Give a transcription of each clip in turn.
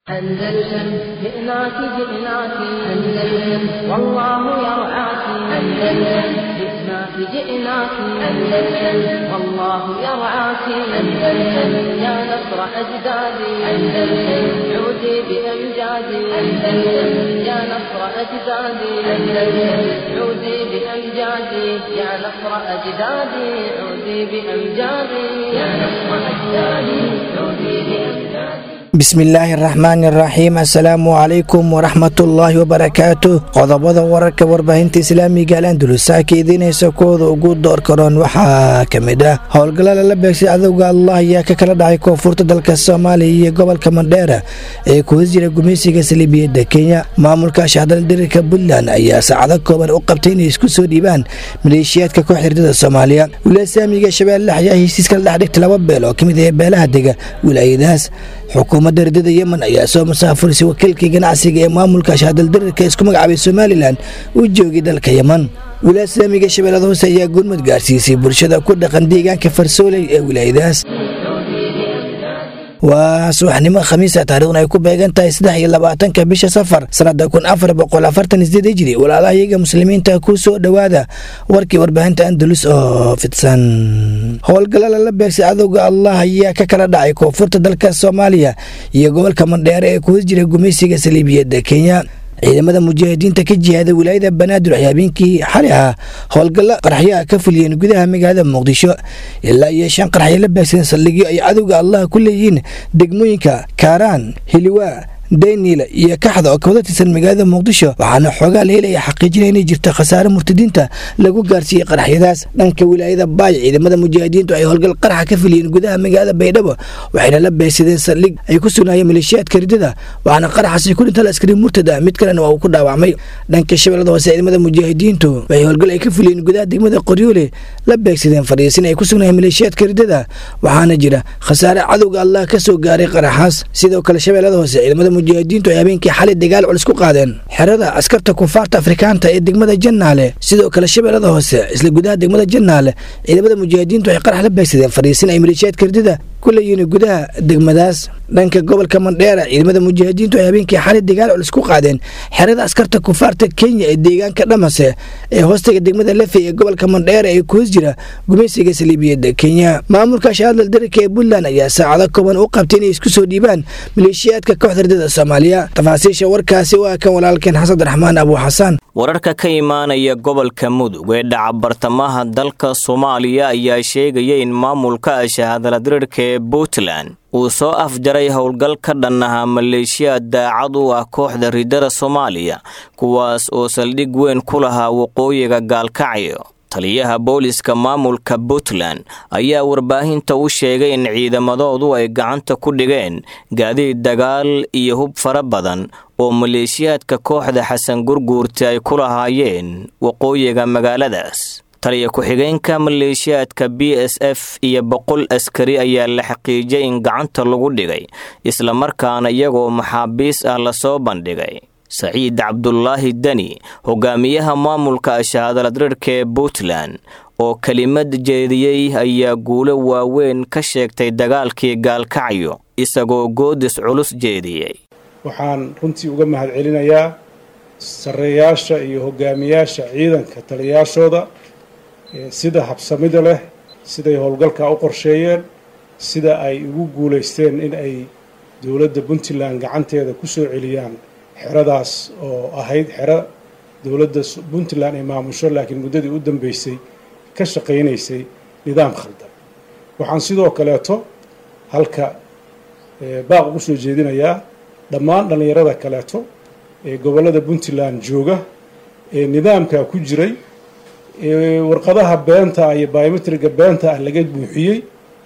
أندلسن جئناك جئناك أندلسن والله يرعاك أندلسن جئناك جئناك أندلسن والله يرعاك أندلسن يا نصر أجدادي أندلسن عودي بأمجادي أندلسن يا نصر أجدادي أندلسن عودي بأمجادي يا نصر أجدادي عودي بأمجادي يا نصر أجدادي عودي بأمجادي bismillaahi araxmaani araxiim assalaamu calaykum waraxmatullaahi wabarakaatu qodobada wararka warbaahinta islaamiga alandulusaaka idiinaysa kooda ugu door karoon waxaa ka mid ah howlgalla lala beegsay cadowga allah ayaa ka kala dhacay koonfurta dalka soomaaliya iyo gobolka mandheera ee kuwas jira gumaysiga saliibiyadda kenya maamulka shahdaldirirka puntland ayaa saacado kooban u qabtay inay isku soo dhiibaan maleeshiyaadka koox hirdada soomaaliya wilaaya saamiga shabeelle ayaa heshiis kala dhex dhigtay laba beel oo ka mid ah beelaha dega wilaayadahaas xukuumadda ridada yemen ayaa soo musaafurisay wakiilkii ganacsiga ee maamulka shahdaldirirka isku magacaabay somalilan uu joogay dalka yemen wilaaya saamiga shabeellada hoose ayaa gurmud gaarsiisay bulshada ku dhaqan deegaanka farsooley ee wilaayadahaas waa subaxnimo khamiisa taarikhdan ay ku beegan tahay saddex iyo labaatanka bisha safar sanada kun afar boqol afartan sideed hijri walaalahayaga muslimiinta ku soo dhowaada warkii warbaahinta andalus oo fidsan howlgalla lala beegsay cadowga allah ayaa ka kala dhacay koonfurta dalka soomaaliya iyo gobolka mandheere ee kuwas jira gumaysiga saliibiyadda kenya ciidamada mujaahidiinta ka jihaada wilaayada banaadir ay habeenkii xali ah howlgalla qaraxyaha ka fuliyeen gudaha magaalada muqdisho ilaa iyo shan qaraxyo la beegsadeen saldhigyo ay cadowga allah ku leeyihiin degmooyinka kaaraan hiliwaa dayniila iyo kaxda oo kawada tirsan magaalada muqdisho waxaana xoogaa la helaya xaqiijina inay jirto khasaare murtadiinta lagu gaarsiiyey qaraxyadaas dhanka wilaayada baay ciidamada mujaahidiintu ay howlgal qaraxa ka fuliyeen gudaha magaalada baydhabo waxayna la beegsadeen saldhig ay ku sugnaayeen maleeshiyaadka ridada waxaana qaraxaasi ku dhinta askari murtad ah mid kalena waa uu ku dhaawacmay dhanka shabeellada hoose ciidamada mujaahidiintu waxay howlgal ay ka fuliyeen gudaha degmada qoryoole la beegsadeen fadhiisin ay ku sugnaayeen maleeshiyaadka ridada waxaana jira khasaare cadowga allah ka soo gaaray qaraxaas sidoo kale shabeellada hoose ciidamada mujaahidiintu ay habeenkii xalay dagaal culus ku qaadeen xerada askarta kufaarta afrikaanta ee degmada jannaale sidoo kale shabeellada hoose isla gudaha degmada jannaale ciidamada mujaahidiintu ay qarax la beegsadeen fadhiisin ay maleeshiyaadka ridada ku leeyihiin gudaha degmadaas dhanka gobolka mandheera ciidamada mujaahidiintu ay habeenkii xalay dagaal culus ku qaadeen xerada askarta kufaarta kenya ee deegaanka dhamase ee hoostaga degmada lefey ee gobolka mandheera ee kuhos jira gumaysiga saliibiyadda kenya maamulka shaadal darirka ee puntland ayaa saacado kooban u qabtay inay isku soo dhiibaan maleeshiyaadka kooxda ridada soomaaliya tafaasiisha warkaasi waa kan walaalkeen xasan abdiraxmaan abu xasaan wararka ka imaanaya gobolka mudug ee dhaca bartamaha dalka soomaaliya ayaa sheegaya in maamulka shahadaladirirka ee puntland uu soo afjaray howl-gal ka dhan ahaa maleeshiyaad daacad u ah kooxda ridada soomaaliya kuwaas oo saldhig weyn ku lahaa waqooyiga gaalkacyo taliyaha booliska maamulka puntland ayaa warbaahinta u sheegay in ciidamadoodu ay gacanta ku dhigeen gaadiid dagaal iyo hub fara badan oo maleeshiyaadka kooxda xasan gurguurta ay ku lahaayeen waqooyiga magaaladaas taliya ku-xigeenka maleeshiyaadka b s f iyo boqol askari ayaa la xaqiijiyay in gacanta lagu dhigay islamarkaana iyagoo maxaabiis ah lasoo bandhigay saciid cabdulaahi deni hogaamiyaha maamulka shahaadaladirirka ee puntland oo kelimad jeediyey ayaa guulo waaweyn ka sheegtay dagaalkii gaalkacyo isagoo goodis culus jeediyey waxaan runtii uga mahad celinayaa sarreeyaasha iyo hogaamiyaasha ciidanka taliyayaashooda sida habsamida leh siday howlgalkaa u qorsheeyeen sida ay ugu guulaysteen in ay dowladda puntland gacanteeda ku soo celiyaan xeradaas oo ahayd xero dowladda puntland ay maamusho laakiin muddadii u dambeysay ka shaqaynaysay nidaam khaldan waxaan sidoo kaleeto halka baaq ugu soo jeedinayaa dhammaan dhallinyarada kaleeto ee gobollada puntland jooga ee nidaamkaa ku jiray ee warqadaha beenta ah iyo biometriga beenta ah laga buuxiyey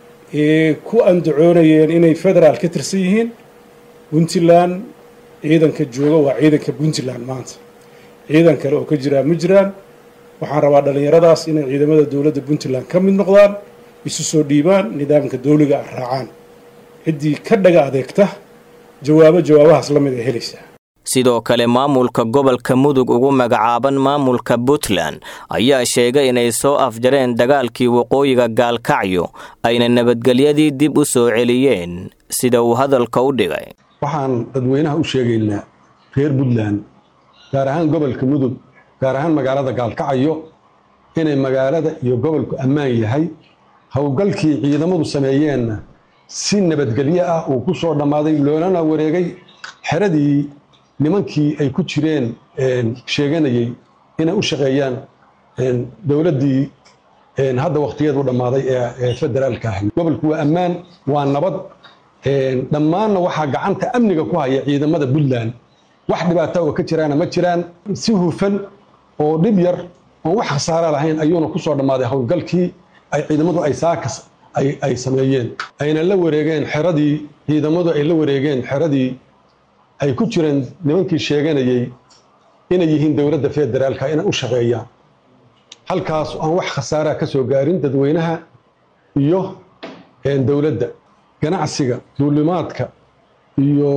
ee ku andacoonayeen inay federaal ka tirsan yihiin puntland ciidanka jooga waa ciidanka puntland maanta ciidan kale oo ka jiraa ma jiraan waxaan rabaa dhallinyaradaas inay ciidamada dowladda puntland ka mid noqdaan isu soo dhiibaan nidaamka dowliga ah raacaan ciddii ka dhaga adeegta jawaabo jawaabahaas la mid ay helaysaa sidoo kale maamulka gobolka mudug ugu magacaaban maamulka puntland ayaa sheegay inay soo afjareen dagaalkii waqooyiga gaalkacyo ayna nabadgelyadii dib u soo celiyeen sida uu hadalka u dhigay waxaan dadweynaha u sheegaynaa reer puntland gaar ahaan gobolka mudug gaar ahaan magaalada gaalkacyo inay magaalada iyo gobolku ammaan yahay howlgalkii ciidamadu sameeyeenna si nabadgelyo ah uu ku soo dhammaaday loolana wareegay xeradii nimankii ay ku jireen sheeganayey inay u shaqeeyaan dowladdii hadda wakhtigeedu dhammaaday ee federaalka ahay gobolku waa ammaan waa nabad dhammaanna waxaa gacanta amniga ku haya ciidamada puntland wax dhibaata oo ka jiraana ma jiraan si hufan oo dhib yar oon wax khasaara lahayn ayuuna ku soo dhammaaday howlgalkii ay ciidamadu ay saakas ay sameeyeen ayna la wareegeen xeradii ciidamadu ay la wareegeen xeradii ay ku jireen nimankii sheeganayey inay yihiin dowladda federaalka inay u shaqeeyaan halkaas aan wax khasaaraa ka soo gaarin dadweynaha iyo dowladda ganacsiga duulimaadka iyo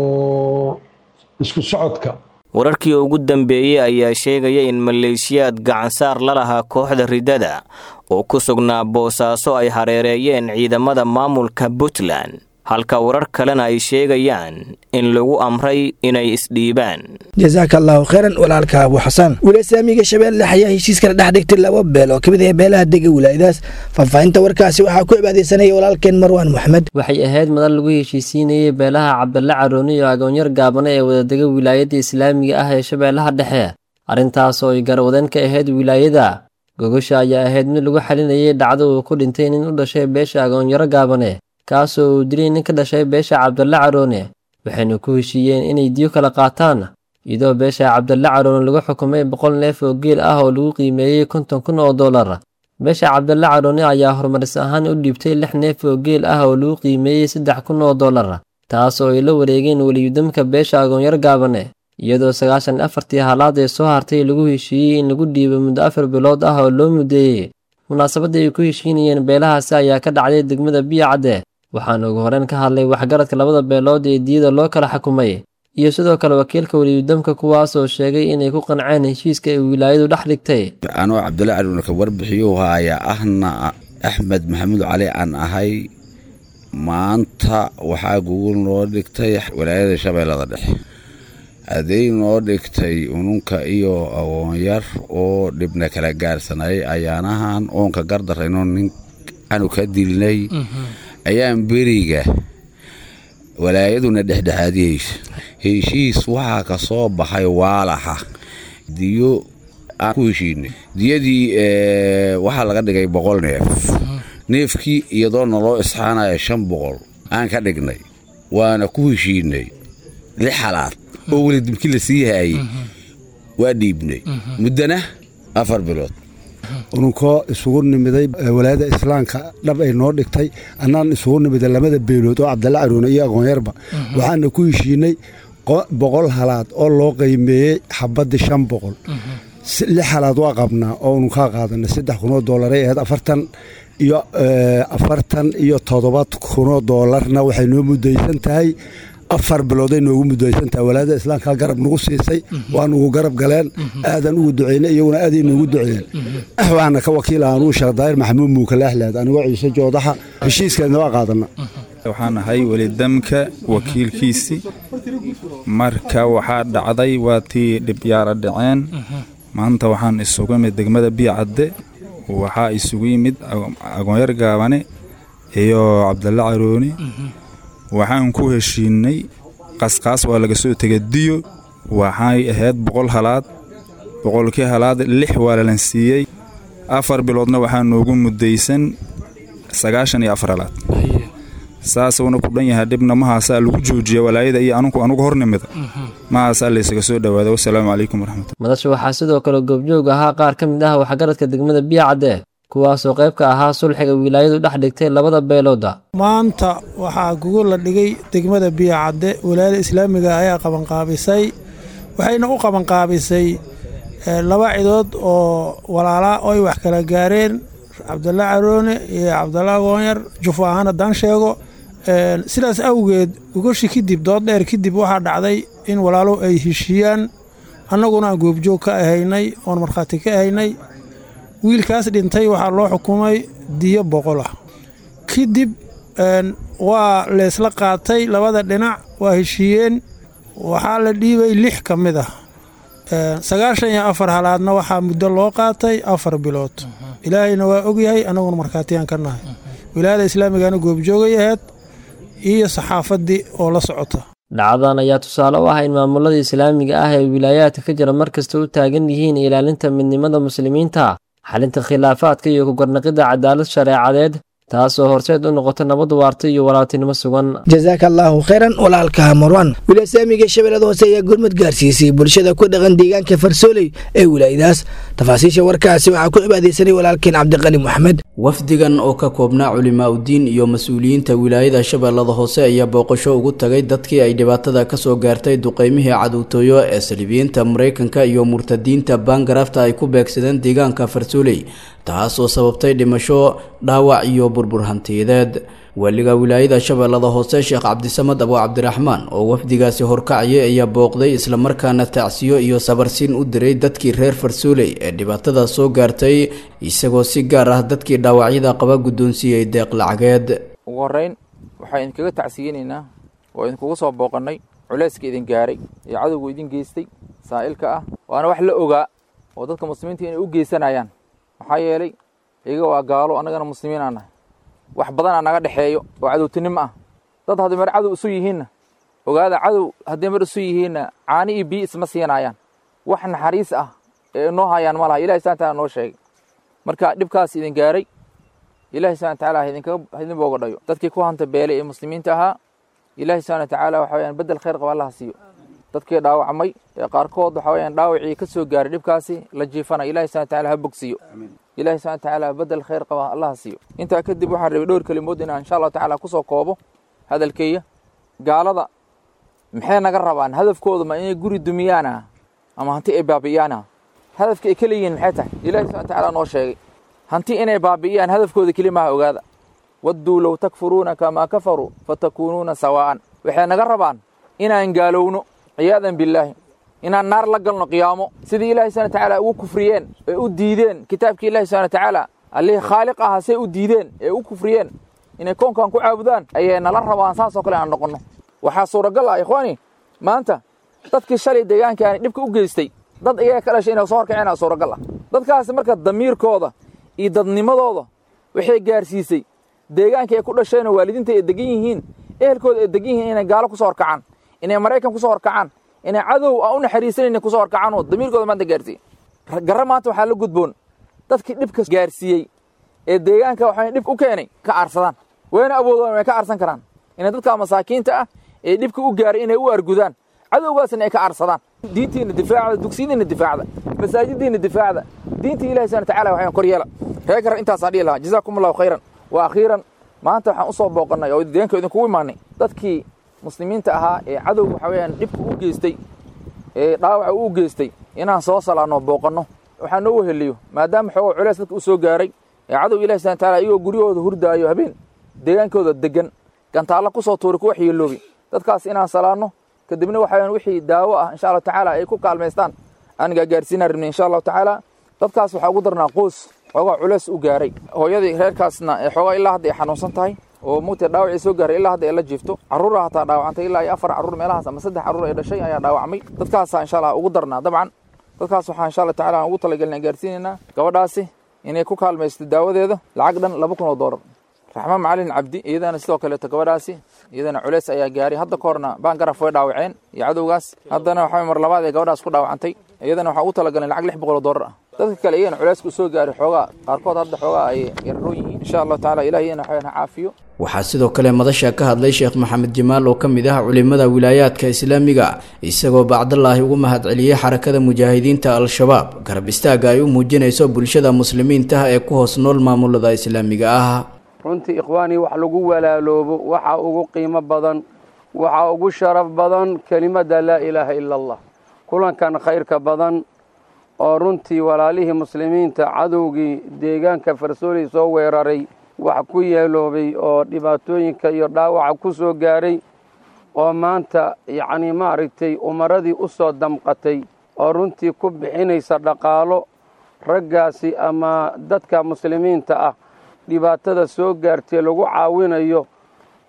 isku socodka wararkii ugu dambeeyey ayaa sheegaya in maleeshiyaad gacansaar la lahaa kooxda riddada oo ku sugnaa boosaaso ay hareereeyeen ciidamada maamulka puntland halka warar kalena ay sheegayaan in lagu amray inay isdhiibaan jasaaka allaahu kheyran walaalka abu xasan wilasaamiga shabeelle ayaa heshiiskala dhex dhigtay laba beel oo ka mid ah beelaha dega wilaayadaas faahfaahinta warkaasi waxaa ku cibaadeysanaya walaalkeen marwaan moxamed waxay ahayd madal lagu heshiisiinayay beelaha cabdalla carooni iyo agoonyar gaabana ee wadadega wilaayadda islaamiga ah ee shabeellaha dhexe arrintaas oo ay garwadeen ka ahayd wilaayada gogosha ayaa ahayd mid lagu xalinayay dhacdo uu ku dhintay nin u dhashay beesha agoonyaro gaabane kaasoo uu dilay nin ka dhashay beesha cabdalle caroone waxayna ku heshiiyeen inay diyo kala qaataan iyadoo beesha cabdalle caroone lagu xukumay boqol neef oo geel ah oo lagu qiimeeyey konton kun oo dollar beesha cabdalle caroone ayaa horumaris ahaan u dhiibtay lix neef oo geel ah oo lagu qiimeeyey saddex kun oo dollar taas oo ay la wareegeen weliyudamka beesha agoonyar gaabane iyadoo sagaashan afartii halaad ee soo hartay lagu heshiiyey in lagu dhiibo muddo afar bilood ah oo loo muddeeyey munaasabadda ay ku heshiinayeen beelahaasi ayaa ka dhacday degmada biyacadde waxaana ugu horeen ka hadlay waxgaradka labada beelood ee diyada loo kala xukumay iyo sidoo kale wakiilka weliyudamka kuwaas oo sheegay inay ku qanceen heshiiska ay wilaayadu dhex dhigtay anoo cabdulla caluuna ka warbixiyuu ayaa ahna axmed maxamuud cali aan ahay maanta waxaa gugul noo dhigtay walaayada shabeellada dhexe hadday noo dhigtay ununka iyo agoonyar oo dhibna kala gaarsanayay ayaanahan oonka gardarayno nin anu ka dilnay ayaan beriga walaayaduna dhexdhexaadiyeysa heshiis waxaa ka soo baxay waalaxa diyo aan ku heshiinay diyadii waxaa laga dhigay boqol neef neefkii iyadoo naloo isxaanaya shan boqol aan ka dhignay waana ku heshiinay lix halaad oo weli dibkii la sii haayey waa dhiibnay muddana afar bilood ununkoo isugu nimiday walaayada islaamka dhab ay noo dhigtay annaan isugu nimiday lamada beelood oo cabdalla caruune iyo aqoonyarba waxaana ku heshiinay boqol halaad oo loo qiimeeyey xabaddii shan boqol lix halaad waa qabnaa oo ununkaa qaadanay saddex kunoo doolaray ahayd afartan iyo afartan iyo toddoba kunoo doolarna waxay noo muddaysan tahay afar bilooday noogu muddaysantaha walaayada islaamka garab nagu siisay waa nugu garab galeen aadan ugu duceynay iyaguna aaday noogu duceeyeen waxaana ka wakiil anuu sheekh daahir maxamuud muukalaahleed anigoo ciise joodaxa heshiiskeedna waa qaadana waxaan ahay welidamka wakiilkiisii marka waxaa dhacday waa tii dhibyaara dhaceen maanta waxaan isugu imid degmada biyacadde waxaa isugu yimid agoonyar gaabane iyo cabdalle carooni waxaan ku heshiinay qasqaas waa laga soo tegay diyo waxay ahayd boqol halaad boqolkii halaad lix waa lalan siiyey afar biloodna waxaa noogu muddaysan sagaashan iyo afar halaad saasuuna ku dhan yahay dhibna mahaasaa lagu joojiya walaayada iyo anunku anugu hornimida mahaasaa laysaga soo dhowaada wasalaamu calaykum waraxmatullah madasha waxaa sidoo kale goobjoog ahaa qaar ka mid ah waxgaradka degmada biyacadde kuwaasoo qayb ka ahaa sulxiga wilaayadu dhex dhigtay labada beelooda maanta waxaa gugul la dhigay degmada biyacadde walaayada islaamiga ayaa qabanqaabisay waxayna u qabanqaabisay laba cidood oo walaalaa oo ay wax kala gaareen cabdalla caroone iyo cabdalla agoonyar jufo ahaan haddaan sheego sidaas awgeed gogoshi kadib dood dheer kadib waxaa dhacday in walaalo ay heshiiyaan annaguna aan goobjoog ka ahaynay oon markhaati ka ahaynay wiilkaas dhintay waxaa loo xukumay diyo boqol ah kadib waa leesla qaatay labada dhinac waa heshiiyeen waxaa la dhiibay lix ka mid ah sagaashan iyo afar halaadna waxaa muddo loo qaatay afar bilood ilaahayna waa ogyahay annaguna markhaatiyaan ka nahay wilaayada islaamigana goobjoogay ahayd iyo saxaafaddii oo la socota dhacdadan ayaa tusaale u ah in maamulada islaamiga ah ee wilaayaadka ka jira mar kasta u taagan yihiin ilaalinta midnimada muslimiinta xalinta khilaafaadka iyo ku garnaqidda cadaalad shareecadeed taasoo horseed u noqota nabad waarta iyo walaaltinimo sugan jasaaka allaahu khayran walaalka marwan wilasaamiga shabeellada hoose ayaa gurmad gaarsiisay bulshada ku dhaqan deegaanka farsooley ee wilaayadaas tafaasiisha warkaasi waxaa ku cibaadaysanay walaalkeen cabdiqani moxamed wafdigan oo ka koobnaa culimaa-udiin iyo mas-uuliyiinta wilaayada shabeellada hoose ayaa booqasho ugu tagay dadkii ay dhibaatada kasoo gaartay duqeymihii cadowtooyo ee saliibiyiinta maraykanka iyo murtadiinta baangarafta ay ku beegsadeen deegaanka farsooley taas oo sababtay dhimasho dhaawac iyo burbur hantiyadeed waaliga wilaayada shabeellada hoose sheekh cabdisamad abu cabdiraxmaan oo wafdigaasi horkacayay ayaa booqday islamarkaana tacsiyo iyo sabarsiin u diray dadkii reer farsooley ee dhibaatada soo gaartay isagoo si gaar ah dadkii dhaawacyada qaba guddoonsiiyey deeq lacageed ugu horreyn waxaan idinkaga tacsiyeynaynaa oo idinkugu soo booqannay culayska idin gaaray ee cadowgu idin geystay saa'ilka ah waana wax la ogaa oo dadka muslimiinta inay u geysanayaan maxaa yeelay iyaga waa gaalo annagana muslimiin aan nahay wax badanaa naga dhexeeyo oo cadowtinimo ah dad hadday mar cadow isu yihiinna ogaada cadow hadday mar isu yihiinna caani iyo biyo isma siinayaan wax naxariis ah ee noo hayaan ma laha ilahi subana taala noo sheegay marka dhibkaas idin gaaray ilahi subana watacaala idin booga dhayo dadkii ku hanta beelay ee muslimiinta ahaa ilahi subana watacaala waxa weyaan bedel khayr qaba allaha siiyo dadkii dhaawacmay ee qaarkood waxa weyaan dhaawacii ka soo gaaray dhibkaasi la jiifana ilahi subana wataala ha bogsiiyo ilahi subana watacaala bedel khayr qaba allaha siiyo intaa kadib waxaan rabay dhowr kelimood inaan insha allahu tacala kusoo koobo hadalkeeya gaalada maxay naga rabaan hadafkooda ma inay guri dumiyaana ama hanti ay baabi'iyaana hadafka ay ka leeyihiin maxay tahay ilahi subana watacaala noo sheegay hanti inay baabi'iyaan hadafkooda keli maaha ogaada wadduu low takfuruuna kamaa kafaruu fatakuunuuna sawaa'an waxay naga rabaan inaan gaalowno ciyaadan billaahi inaan naar la galno qiyaamo sidii ilahi subana watacaala ugu kufriyeen ee u diideen kitaabkii ilahi subana watacaala allihii khaaliq ahaa say u diideen ee u kufriyeen inay koonkan ku caabudaan ayay nala rabaan saasoo kale aan noqonno waxaa suuragal ah ikhwaani maanta dadkii shalay deegaankaani dhibka u geystay dad iyaga ka dhashay inay soo horkaceen suuragal ah dadkaasi marka damiirkooda iyo dadnimadooda waxay gaarsiisay deegaankii ay ku dhasheenoo waalidiinta ay degan yihiin ehelkooda ay degan yihiin inay gaalo kusoo horkacaan inay maraykan kusoo horkacaan inay cadow aan u naxariisanayna kusoo horkacaan oo damiirkooda maanta gaarsiiyey garra maanta waxaa la gudboon dadkii dhibka gaarsiiyey ee deegaanka waxaa dhib u keenay ka aarsadaan wayna awoodaan way ka aarsan karaan inay dadka masaakiinta ah ee dhibka u gaaray inay u argudaan cadowgaasna ay ka aarsadaan diintiina difaacda dugsiyadiina difaacda masaajidiina difaacda diinta ilahi subana watacaala waxaan kor yeela reer garra intaasaan dhihi lahaa jazaakum allahu khayran wa akhiiran maanta waxaan u soo booqannay oo deegaanka idinkugu imaanay dadkii muslimiinta ahaa ee cadow waxa weeyaan dhibka u geystay ee dhaawaca u geystay inaan soo salaanno booqanno waxaa noo weheliyo maadaama xoogo culeys dadka u soo gaaray ee cadow ilahi subana wataala iyagoo guryahooda hurdaayo habeen deegaankooda degan gantaallo ku soo tuuri ku waxyeeloobi dadkaas inaan salaanno kadibna waxa weyaan wixii daawo ah insha allahu tacaala ay ku kaalmaystaan aan gaagaarsiinaan rabnay insha allahu tacaala dadkaas waxaa ugu darnaa qoys xoogaa culeys u gaaray hooyadii reerkaasna ee xoogaa ilaa hadda ay xanuunsan tahay oo mugtay dhaawacii soo gaaray ilaa hadda ay la jiifto carruura hataa dhaawacantay ilaa iyo afar carruur meelahaas ama saddex carruur ay dhashay ayaa dhaawacmay dadkaasaa insha allah ugu darnaa dabcan dadkaas waxaa insha allah tacala aan ugu talagelina gaarsiinaynaa gabadhaasi inay ku kaalmaysto daawadeeda lacag dhan laba kun oo doolar raxmaan macalin cabdi iyadana sidoo kaleeto gabadhaasi iyadana culeys ayaa gaaray hadda ka horna baangaraf way dhaawaceen iyo cadowgaas haddana waxaa mar labaad ee gabadhaas ku dhaawacantay iyadana waxaa ugu talagalnay lacag lix boqol oo doolar ah dadka kale iyagana culeysku soo gaaray xoogaa qaarkood hadda xoogaa ay yararoon yihiin insha allahu tacala ilahi iyana waxaweyan ha caafiyo waxaa sidoo kale madasha ka hadlay sheekh maxamed jamaal oo ka mid ah culimada wilaayaadka islaamiga isagoo bacdalaahi ugu mahadceliyey xarakada mujaahidiinta al-shabaab garab istaaga ay u muujinayso bulshada muslimiintaah ee ku hoos nool maamulada islaamiga ah runtii ikhwaanii wax lagu walaaloobo waxa ugu qiimo badan waxa ugu sharaf badan kelimadda laa ilaaha ila allah kulankan khayrka badan oo runtii walaalihii muslimiinta cadowgii deegaanka farsooley soo weeraray wax ku yeeloobay oo dhibaatooyinka iyo dhaawaca ku soo gaaray oo maanta yacnii maaragtay umaradii u soo damqatay oo runtii ku bixinaysa dhaqaalo raggaasi ama dadka muslimiinta ah dhibaatada soo gaartay lagu caawinayo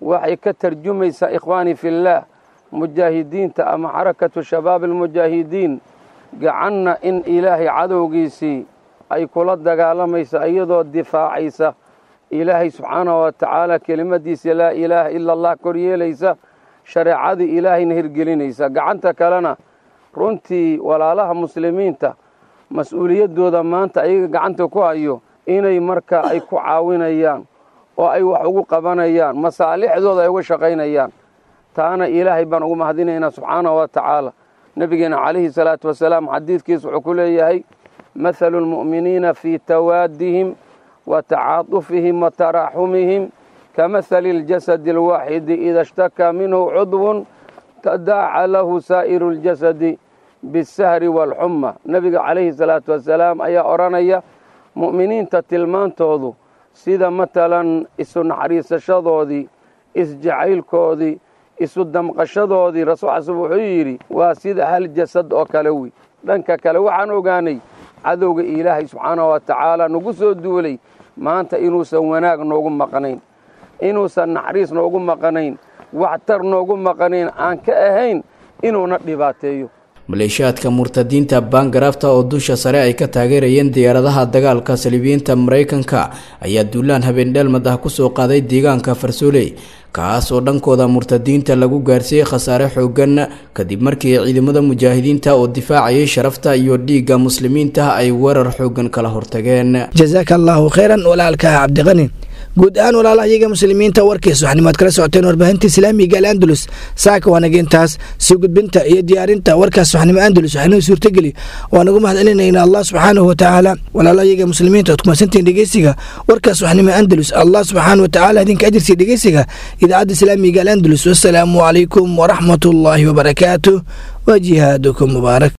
waxay ka tarjumaysaa ikhwaani fillaah mujaahidiinta ama xarakatu shabaab almujaahidiin gacanna in ilaahay cadowgiisii ay kula dagaalamaysa iyadoo difaacaysa ilaahay subxaanahu wa tacaala kelimadiisa laa ilaaha ila allah kor yeelaysa shareecadii ilaahayna hirgelinaysa gacanta kalena runtii walaalaha muslimiinta mas-uuliyaddooda maanta ayaga gacanta ku hayo inay marka ay ku caawinayaan oo ay wax ugu qabanayaan masaalixdooda ay uga shaqaynayaan taana ilaahay baan ugu mahadinaynaa subxaanahu wa tacaala nebigeena calayhi salaatu wasalaam xadiidkiis wuxuu ku leeyahay mathalu lmu'miniina fii tawaadihim wa tacaatufihim wa taraaxumihim kamahali اljasadi alwaaxidi ida ishtakaa minhu cudwun tadaaca lahu saa'iru اljasadi bisahri waalxuma nebiga calayhi salaatu wasalaam ayaa odhanaya mu'miniinta tilmaantoodu sida matalan isu naxariisashadoodii isjacaylkoodii isu damqashadoodii rasuul xasan wuxuu yidhi waa sida hal jasad oo kale wey dhanka kale waxaan ogaanay cadowga ilaahay subxaanahu wa tacaala nagu soo duulay maanta inuusan wanaag noogu maqnayn inuusan naxariis noogu maqnayn waxtar noogu maqnayn aan ka ahayn inuuna dhibaateeyo maleeshiyaadka murtadiinta baangarafta oo dusha sare ay ka taageerayeen diyaaradaha dagaalka saliibiyiinta maraykanka ayaa duulaan habeendheelmad ah kusoo qaaday deegaanka farsooley kaas oo dhankooda murtadiinta lagu gaarsiiyey khasaare xoogan kadib markii ciidamada mujaahidiinta oo difaacayay sharafta iyo dhiigga muslimiinta ay weerar xoogan kala hortageen jazaaka allaahu khayran walaalka cabdiqani guud ahaan walaalaha iyaga muslimiinta warkiis waxanimaad kala socoteen warbaahinta islaamiga al andalus saaka waanageentaas sii gudbinta iyo diyaarinta warkaas waxnimo andalus waxnoo suurtageli waan ugu mahad celinayna allah subxaanahu watacaala walaalaha iyaga muslimiinta oad kumasantiin dhegeysiga warkaas waxnimo andalus allah subxaanahu watacaala idinka ajirsiya dhegeysiga idaacadda islaamiga al andalus wasalaamu calaykum waraxmat ullaahi wabarakaatuh wa jihaadukum mubaarak